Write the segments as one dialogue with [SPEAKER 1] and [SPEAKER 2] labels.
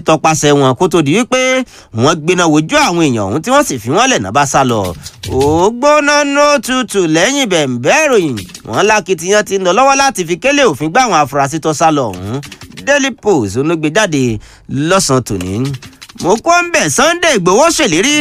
[SPEAKER 1] tọpasẹ̀ wọn kó tó di wípé wọ́n gbéná wojú àwọn èèyàn ọ̀hún tí wọ́n sì fi wọ́n lẹ̀ náà bá sá lọ. ògbóná nó tutù lẹ́yìn bẹ̀ǹbẹ́ ìròyìn wọn lákìtìyàn ti ń lọ lọ́wọ́ láti fi kélé òfin gbá àwọn afurasí tó sá lọ ọ̀hún daily post olóògbé jáde lọ́sàn-án tòní. mo kọ́ ń bẹ̀ Sunday Ìgbòho ṣèlérí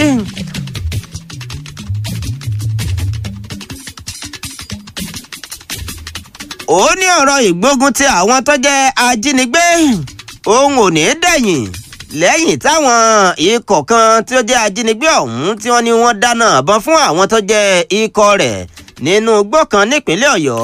[SPEAKER 1] ó ní ọ̀rọ̀ ìgbógun ti àwọn tó jẹ́ ajínigbé òun ò ní dẹ̀yìn lẹ́yìn táwọn ikọ̀ kan tí ó jẹ́ ajínigbé ọ̀hún tí wọ́n ní wọ́n dáná àbọ̀n fún àwọn tó jẹ́ ikọ̀ rẹ̀ nínú igbó kan nípínlẹ̀ ọ̀yọ́.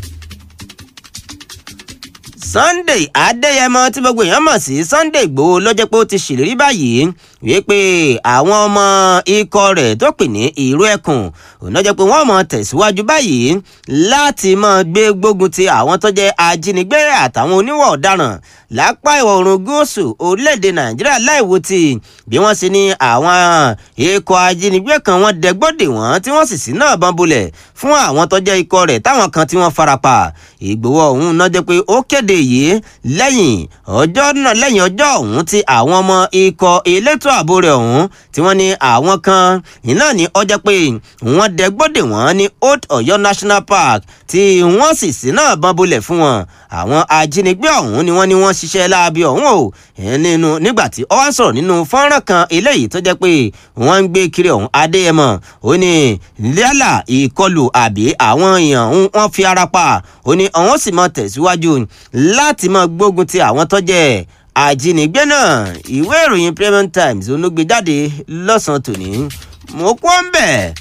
[SPEAKER 1] Sunday Adéyẹmọ tí gbogbo èèyàn mọ̀ sí Sunday Ìgbòho ló jẹ́ pé ó ti ṣèlérí báyìí wípé àwọn ọmọ ikọ̀ rẹ̀ tó pè ní ìró ẹkùn òun ló jẹ́ pé wọ́n mọ̀ tẹ̀síwájú báyìí láti máa gbé gbógun ti àwọn tó jẹ́ ajínigbé àtàwọn oníwà ọ̀daràn lápá ìwọ̀ oòrùn gúúsù orílẹ̀-èdè Nàìjíríà láìwo ti bí wọ́n ṣe ní àwọn ikọ̀ ajínigbé kan wọ́n dẹgbọ́dè wọ́n tí wọ́n sì sí náà bọ́n bolẹ̀ fún àwọn tó jẹ́ ikọ̀ rẹ̀ táwọn kan tí wọ́n farapa Ìgbòho ọ̀hún náà jẹ́ pé ó kéde yìí lẹ́yìn ọjọ́ náà lẹ́yìn ọjọ́ ọ̀hún tí àwọn ọmọ ikọ̀ elétò ààbò rẹ̀ ọ̀hún tí wọ́n ní àwọn kan iná ní ọjọ́ pé wọ́n dẹgbọ́dè wọ́n ní Old Ọ̀yọ́ National Park tí wọ́n sì sí náà bọ́n bolẹ̀ fún wọn àwọn ajínigbé ọ̀hún ni wọ́n ní wọ́n ṣiṣẹ́ láabi ọ̀hún o nínú nígbà tí ó wá ń sọ̀rọ̀ nínú fọ́nrán kan eléyìí tó jẹ́ pé wọ́n ń gbé kiri ọ̀hún Adéyẹmọ ó ní yálà ìkọlù àbí àwọn èèyàn wọ́n fi ara pa ó ní àwọn sì máa tẹ̀síwájú láti máa gbógun ti àwọn tó jẹ́ ajínigbé náà ìwé ìròyìn Premium Times onúgbé jáde lọ́sàn-án tòní mo kó ń bẹ̀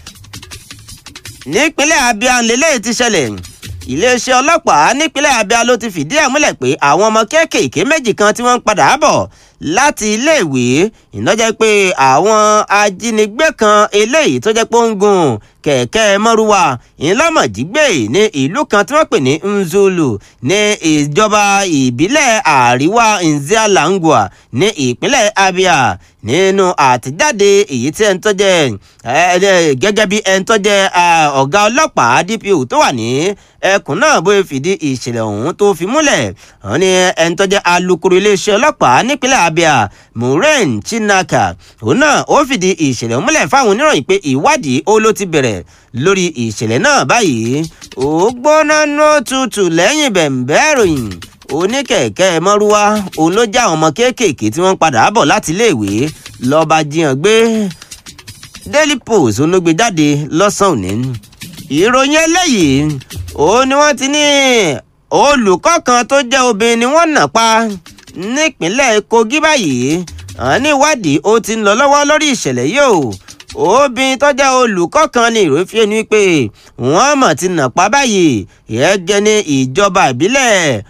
[SPEAKER 1] nípínlẹ̀ Abia lélẹ́yìí ti ṣẹlẹ̀ iléeṣẹ́ ọlọ́pàá nípínlẹ̀ Abia ló ti fìdí ẹ̀ múlẹ̀ pé àwọn ọmọ kéékèèké méjì kan tí wọ́n ń padà bọ̀ láti iléèwé ìnájẹ́ pé àwọn ajínigbé kan eléyìí tó jẹ́ pé ó ń gun kẹ̀kẹ́ mọ́rúwá ńlọ́mọ̀jígbé ní ìlú kan tí wọ́n pè ní Nzulu ní ìjọba ìbílẹ̀ àríwá Nzialangwa ní ìpínlẹ̀ Abia nínú àtẹ̀jáde èyí tí ẹni tó jẹ́ gẹ́gẹ́ bí ẹni tó jẹ́ ọ̀gá ọlọ́pàá DPO tó wà ní ẹkùn náà bóyá fìdí ìṣẹ̀lẹ̀ ọ̀hún tó fi múlẹ̀ wọ́n ní ẹni tó jẹ́ alukoro iléeṣẹ́ ọlọ́pàá nípínlẹ̀ Abia Maureen Chinaka òun náà ó fìdí ìṣẹ̀lẹ̀ múlẹ̀ fáwọn oníròyìn pé ìwádìí ó ló ti bẹ̀rẹ̀ lórí ìṣẹ̀lẹ̀ náà báyìí ó gbóná ní òtútù lẹ́yìn bẹ̀m̀bẹ́ ìròyìn oníkẹ̀kẹ́ mọ́rúwá òun ló já àwọn ọmọ kéékèèké tí wọ́n ń padà bọ̀ láti iléèwé lọ́ba jiyàn gbé Daily Post òun ló gbé jáde lọ́sàn-án òní ìròyìn eléyìí òun ni wọ́n ti ní olùkọ́ kan tó jẹ́ obìnrin ni wọ́n nà pa nípínlẹ̀ Kogi báyìí àní ìwádìí ó ti ń lọ lọ́wọ́ lórí ìṣẹ̀lẹ̀ yìí o obìnrin tó jẹ́ olùkọ́ kan ní ìròyìn fi ẹni pé wọ́n mọ̀ ti nà pa báyìí ìyẹ́gẹ́ ní ìjọba ìbílẹ̀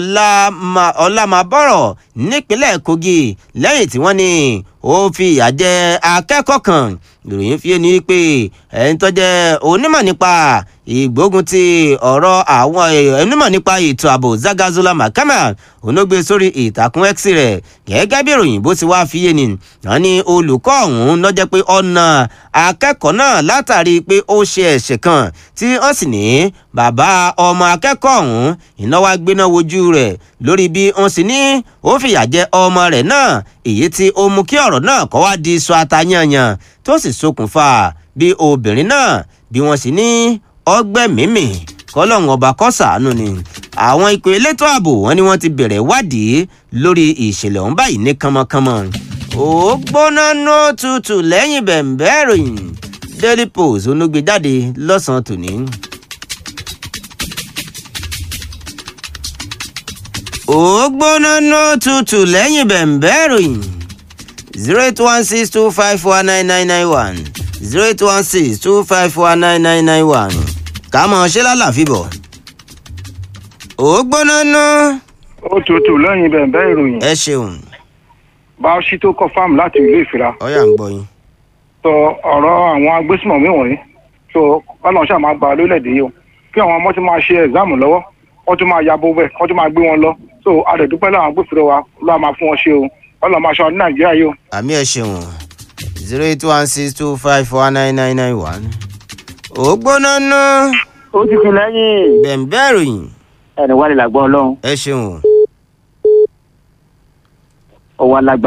[SPEAKER 1] ọlámàbọ̀rọ̀ nípínlẹ̀ Kogi lẹ́yìn tí wọ́n ní ó fi ìyà jẹ akẹ́kọ̀ọ́ kan ìròyìn fi ẹni pé ẹni tó jẹ́ onímọ̀ nípa ìgbógun ti ọ̀rọ̀ àwọn onímọ̀ nípa ètò ààbò Zagazola Makama onógbé sórí ìtàkùn X rẹ̀ gẹ́gẹ́ bí ìròyìn bó ti wá fi yé ni wọ́n ní olùkọ́ ọ̀hún lọ́jọ́ pé ọ̀nà akẹ́kọ̀ọ́ náà látàrí pé ó ṣe ẹ̀ṣẹ̀ kan tí wọ́n sì ní bàbá ọmọ akẹ́kọ̀ọ́ ọ̀hún ìnáwó gbéná wojú rẹ̀ lórí bí wọ́n sì ní ó fìyà jẹ ọmọ rẹ̀ náà èyí tí ó mú kí ọ̀rọ̀ náà kó wá di sọ atayanyan tó sì ṣokùnfà bí obìnrin náà bí wọ́n sì ní ọgbẹ́ mímì kọ́lọ́hún ọba kó ṣàánú ni àwọn ikọ̀ elétò ààbò wọn ni wọ́n ti bẹ̀rẹ̀ wádìí lórí ìṣẹ̀lẹ̀ ọ̀hún báyìí ní kánmọ́kánmọ́ ó gbóná nó tutù lẹ́yìn bẹ̀m̀bẹ́ ìròyìn Daily Post onúgbé jáde lọ́sàn-án tòní. ó gbóná nó tutù lẹ́yìn bẹ̀m̀bẹ́ ìròyìn zero eight one six two five four nine nine nine one zero eight one six two five four nine nine nine one ká mọ̀ ṣé lálàáfíà bọ̀. ó gbóná ná.
[SPEAKER 2] ó tutù lẹ́yìn bẹ̀ẹ̀bẹ́ ìròyìn
[SPEAKER 1] ẹ ṣeun
[SPEAKER 2] báwọ̀sí tó kọ́ fáàmù láti ìlú ìfira
[SPEAKER 1] ọyà ń gbọ́ yín.
[SPEAKER 2] sọ ọ̀rọ̀ àwọn agbésùmọ̀mí wọ̀nyí so ọlọ́run ṣáà máa gba lórílẹ̀‐èdè yìí o kí àwọn ọmọ ti máa ṣe ẹ̀záàmù lọ́wọ́ wọ́n tún máa yabo bẹ́ẹ̀ wọ́n tún máa gbé wọn lọ so adẹ̀dúpẹ́ láwọn agbófinró wa ló máa fún wọn ṣe o ọlọ́run máa ṣọ́ ní nàìjíríà yìí o.
[SPEAKER 1] àmì ẹ ṣeun zero eight one six two five four nine nine nine one. ó gbóná ná.
[SPEAKER 3] ó ti fi lẹ́yìn
[SPEAKER 1] bẹ̀m̀bẹ́ ìròyìn
[SPEAKER 3] ẹni wà lè làgbọ́ ọlọ́run
[SPEAKER 1] ẹ ṣeun.
[SPEAKER 3] ọwọ́ alágbá